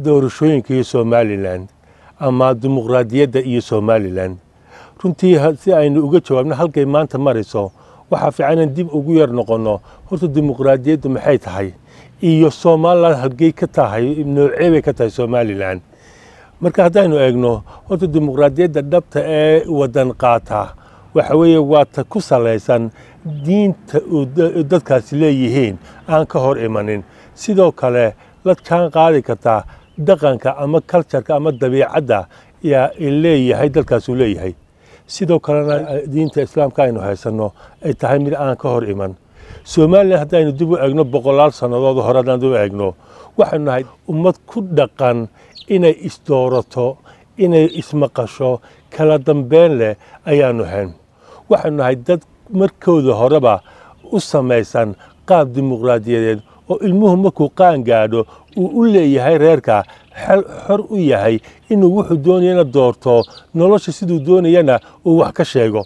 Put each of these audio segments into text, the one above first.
doorashooyinka iyo somalilan ama dimuqraadiyadda iyo somalilan runtii si aynu uga jawaabno halkay maanta marayso waxaa fiican in dib ugu yar noqonno horta dimuqraadiyaddu maxay tahay iyo somalilan halgey ka tahay noocee bay ka tahay somalilan marka haddaynu eegno horta dimuqraadiyadda dhabta ee wadan qaata waxa weeye waa ta ku salaysan diinta dadkaasi leeyihiin aan ka hor imanin sidoo kale la jaan qaadi kartaa dhaqanka ama kaljarka ama dabiicadda yaa leeyahay dalkaasuu leeyahay sidoo kalena diinta islaamka aynu haysanno ay tahay mid aan ka hor iman somalilan haddaynu dib u eegno boqolaal sannadood hore haddaan dib u eegno waxaynu nahay ummad ku dhaqan inay isdoorato inay ismaqasho kala dambeyn leh ayaanu hayn waxaynu nahay dad markooda horeba u samaysan qaab dimuqraadiyadeed oo ilmuhu markuu qaan gaadho uu u leeyahay reerka xor u yahay inuu wuxuu doonayana doorto nolosha siduu doonayana uu wax ka sheego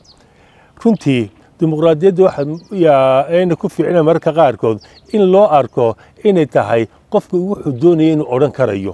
runtii dimuqraadiyadda waxayna ku fiicna mararka qaarkood in loo arko inay tahay qofka wuxuu doonaya inuu odhan karayo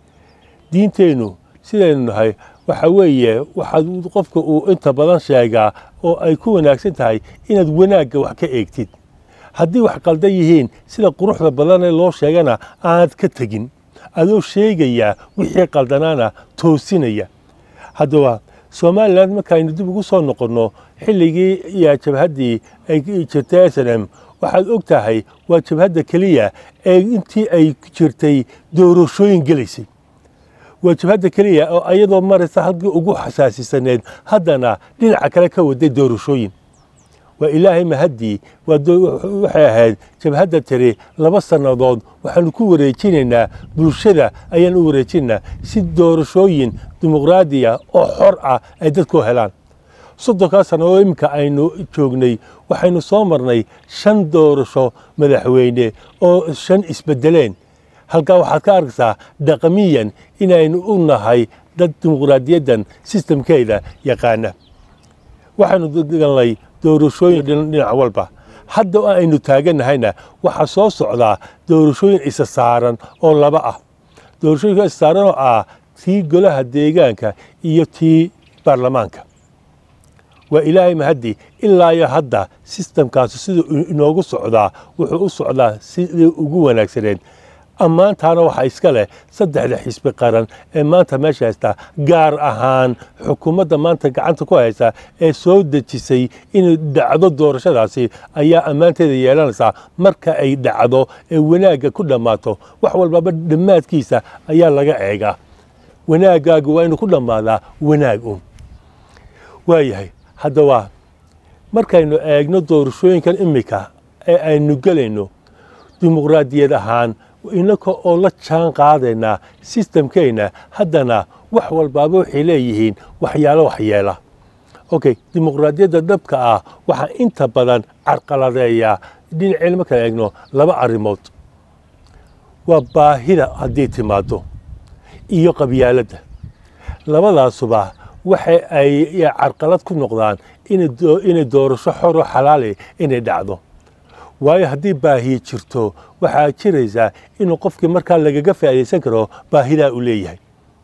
diinteennu sidaynu nahay waxa weeye waxaad qofka uu inta badan sheegaa oo ay ku wanaagsan tahay inaad wanaagga wax ka eegtid haddii wax qaldan yihiin sida quruxda badanee loo sheegana aanad ka tegin adoo sheegayaa wixii qaldanaana toosinaya haddaba somalilan markaaynu dib ugu soo noqonno xilligii iyo jabhaddii ay jirtay s n m waxaad og tahay waa jabhadda keliya ee intii ay jirtay doorashooyin gelaysay waa jabhadda keliya oo ayadoo maraysa halkii ugu xasaasisaneed haddana dhinaca kale ka waday doorashooyin waa ilaahay mahaddii waxay ahayd jabhadda tiri laba sannadood waxaanu ku wareejinaynaa bulshada ayaan u wareejinaynaa si doorashooyin dimuqraadiya oo xor ah ay dadku helaan soddonkaa sannadood iminka aynu joognay waxaynu soo marnay shan doorasho madaxweyne oo shan isbedeleen halkaa waxaad ka arkaysaa dhaqamiyan inaynu u nahay dad dimuqraadiyaddan sistamkeeda yaqaana waxaanu galnay doorashooyin dhinac walba hadda aynu taaganahayna waxaa soo socdaa doorashooyin isa saaran oo laba ah doorashooyinka isa saaran oo ah tii golaha deegaanka iyo tii baarlamaanka waa ilaahay mahaddi ilaa iyo hadda sistamkaasi siduu inoogu socdaa wuxuu u socdaa sidii ugu wanaagsaneed ammaantaana waxaa iska leh saddexda xisbi qaran ee maanta meesha haystaa gaar ahaan xukuumadda maanta gacanta ku haysa ee soo dejisay inay dhacdo doorashadaasi ayaa ammaanteeda yeelanaysaa marka ay dhacdo ee wanaagga ku dhammaato wax walbaba dhammaadkiisa ayaa laga eegaa wanaaggaagu waa inuu ku dhammaadaa wanaag un waayahay haddaba markaynu eegno doorashooyinkan iminka ee aynu gelayno dimuqraadiyad ahaan inaka oo la jaan qaadaynaa sistamkeenna haddana wax walbaaba waxay leeyihiin waxyaalo waxyeela okay dimuqraadiyadda dhabka ah waxaa inta badan carqaladeeyaa dhinaceen markaan eegno laba arrimood waa baahida haddii timaado iyo qabyaaladda labadaasuba waxa ay carqalad ku noqdaan inay doorasho xoro xalaali inay dhacdo waayo haddii baahiye jirto waxaa jiraysaa inuu qofkii markaa lagaga faa'iidaysan karo baahidaa uu leeyahay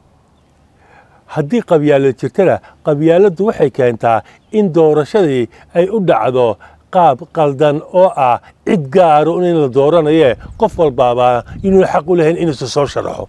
haddii qabyaalad jirtana qabyaaladdu waxay keentaa in doorashadii ay u dhacdo qaab qaldan oo ah cid gaaro in la dooranayee qof walbaaba inuuna xaq u lahayn inuusa soo sharaxo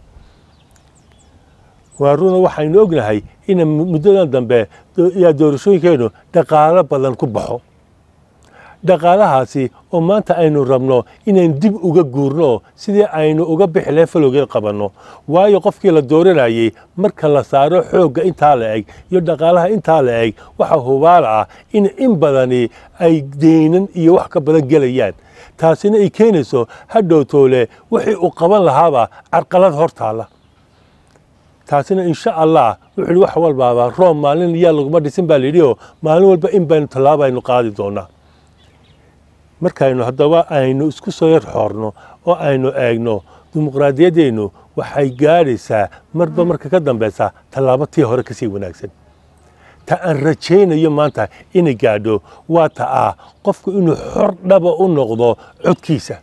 waa runa waxaynu ognahay in muddadan dambe yaa doorashooyinkeennu dhaqaalo badan ku baxo dhaqaalahaasi oo maanta aynu rabno inaynu dib uga guurno sidii aynu uga bixi lahayn falowgeed qabanno waayo qofkii la dooranayey marka la saaro xoogga intaa la eg iyo dhaqaalaha intaa la eg waxaa hubaal ah in in badani ay deynan iyo wax ka badan gelayaan taasina ay keenayso hadhowtoole wixii uu qaban lahaaba carqalad hor taalla taasina insha allah wuxuu wax walbaaba room maalin yaa laguma dhisin baa layidhi oo maalin walba in baynu tallaabaynu qaadi doonaa markaynu haddaba aynu isku soo yar xoorno oo aynu eegno dimuqraadiyaddeennu waxay gaadhaysaa marba marka ka dambaysa tallaabo tii hore kasii wanaagsan ta aan rajaynayo maanta inay gaadho waa ta ah qofku inuu xor dhaba u noqdo codkiisa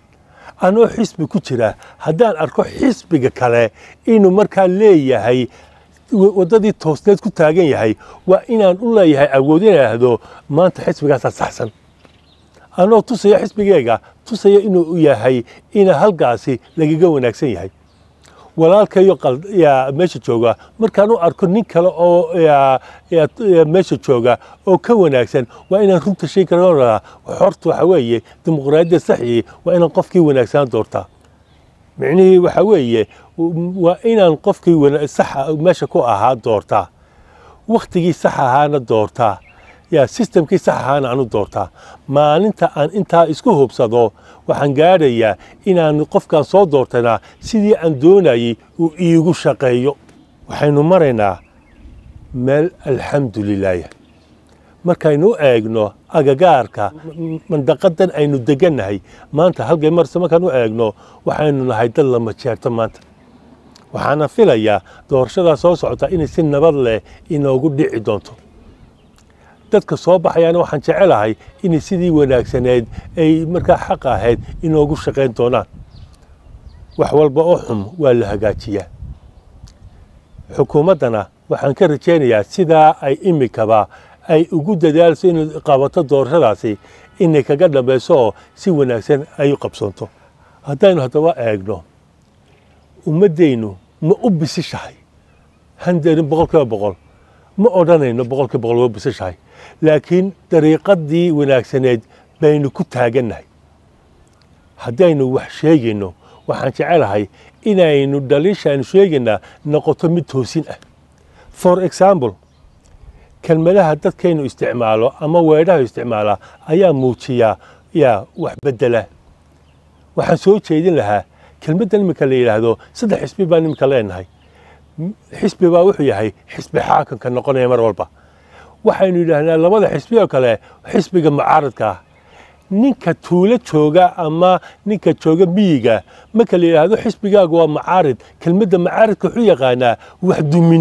anoo xisbi ku jira haddaan arko xisbiga kale inuu markaa leeyahay waddadii toosneed ku taagan yahay waa inaan u leeyahay awood in idhaahdo maanta xisbigaasaa saxsan anoo tusaya xisbigeega tusaya inuu yahay ina halkaasi lagaga wanaagsan yahay walaalkayo yaa meesha jooga markaan u arko nin kale oo meesha jooga oo ka wanaagsan waa inaan runta shay kara horta waxa weeye dimuqraadiyadda saxii waa inaan qofkii wanaagsanaa doortaa micnihii waxa weeye waa inaan qofkii saxa meesha ku ahaa doortaa wakhtigii sax ahaana doortaa yaa sistamkii sax ahaana aanu doortaa maalinta aan intaa isku hubsado waxaan gaadhayaa inaan qofkaan soo doortana sidii aan doonayey uu iigu shaqeeyo waxaynu maraynaa meel alxamdu lilaah markaynu eegno agagaarka mandaqadan aynu degannahay maanta halkay marse markaan u eegno waxaynu nahay dad lama jeerto maanta waxaana filayaa doorashadaa soo socota inay si nabad leh inoogu dhici doonto dadka soo baxayaana waxaan jecelahay inay sidii wanaagsaneed ay markaa xaq ahayd inoogu shaqayn doonaan wax walba oo xum waa la hagaajiyaa xukuumaddana waxaan ka rajaynayaa sidaa ay imikaba ay ugu dadaalso inay qabato doorashadaasi inay kaga dhambayso oo si wanaagsan ay u qabsoonto haddaynu haddaba eegno ummaddaynu ma u bisishahay handerin boqol kiiba boqol ma odhanayno boqol kiiba boqol waa bisishahay laakiin dariiqadii wanaagsaneed baynu ku taagannahay haddaynu wax sheegayno waxaan jecelahay inaynu dhaliisha aynu sheegaynaa noqoto mid toosin ah for example kelmadaha dadkaynu isticmaalo ama weedhaha isticmaalaa ayaa muujiyaa yaa wax bedela waxaan soo jeedin lahaa kelmaddan iminka la yidhaahdo saddex xisbi baan iminka leenahay xisbi baa wuxuu yahay xisbi xaakamka noqonaya mar walba waxaynu yidhaahnaa labada xisbi oo kale xisbiga mucaaradka ah ninka tuulo jooga ama ninka jooga miyiga marka la yidhaahdo xisbigaagu waa mucaarid kelmadda mucaaridka wuxuu yaqaanaa wax dumin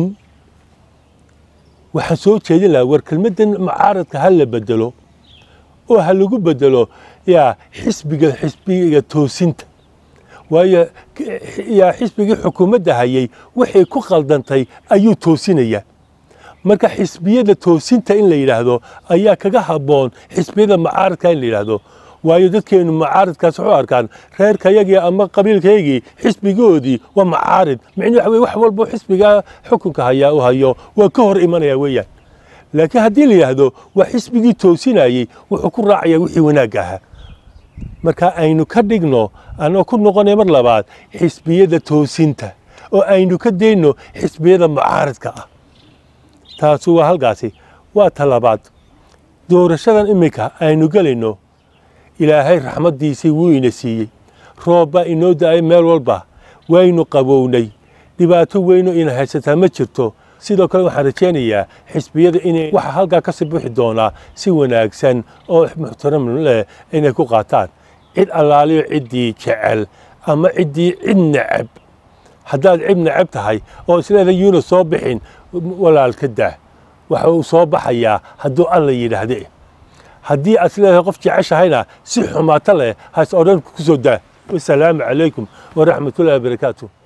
waxaan soo jeedin lahaa war kelmaddan mucaaradka ha la bedelo oo ha lagu bedelo yaa xisbiga xisbiga toosinta waayo yaa xisbigii xukuumadda hayay waxay ku khaldantay ayuu toosinaya marka xisbiyada toosinta in la yidhaahdo ayaa kaga habboon xisbiyada mucaaradka in la yidhaahdo waayo dadkeenu mucaaradkaas waxu arkaan reerkayagii ama qabiilkaygii xisbigoodii waa mucaarid micnuu waxa weye wax walbo xisbiga xukunka hayaa u hayo waa ka hor imanaya weeyaan laakiin haddii la yidhaahdo waa xisbigii toosinayey wuxuu ku raacaya wixii wanaagga ahaa marka aynu ka dhigno anoo ku noqonay mar labaad xisbiyada toosinta oo aynu ka dayno xisbiyada mucaaradka ah taasu waa halkaasi waa ta labaad doorashadan iminka aynu gelayno ilaahay raxmaddiisii wuu ina siiyey roob baa inoo da-ay meel walba waynu qabownay dhibaato weyno ina haysataa ma jirto sidoo kale waxaan rajaynayaa xisbiyada inay waxa halkaa ka sii bixi doonaa si wanaagsan oo muxtaram leh inay ku qaataan cid allaaliyo ciddii jecel ama ciddii cid necab haddaad cid necab tahay oo isleeda yuuna soo bixin walaalka dah waxa uu soo baxayaa hadduu alla yidhaahde haddii aad isleedahay qof jeceshahayna si xumaato leh has odhan ku soo daa wasalaamu calaykum waraxmatullahi wabarakaatu